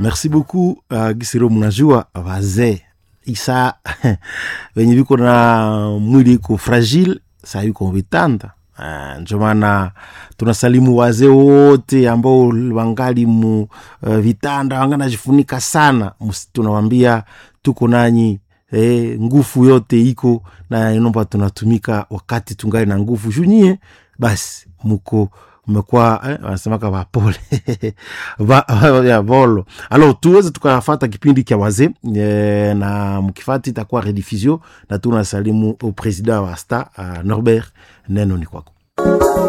merci beaucoup uh, gisiro mnajua wazee isa wenye viko na mwili iko fragile saa yuko vitanda uh, ndio maana tunasalimu wazee wote ambao wangali mu uh, vitanda wanganajifunika sana Mus- tunawambia tuko nanyi eh, nguvu yote iko na inomba tunatumika wakati tungali na nguvu junyie basi muko mmekuwa eh, wanasemaka wapole Va- ya volo alors tuweze tukafata kipindi kya wazee eh, na mkifati itakuwa rediffusion na tunasalimu au president wa sta uh, norbert neno ni kwako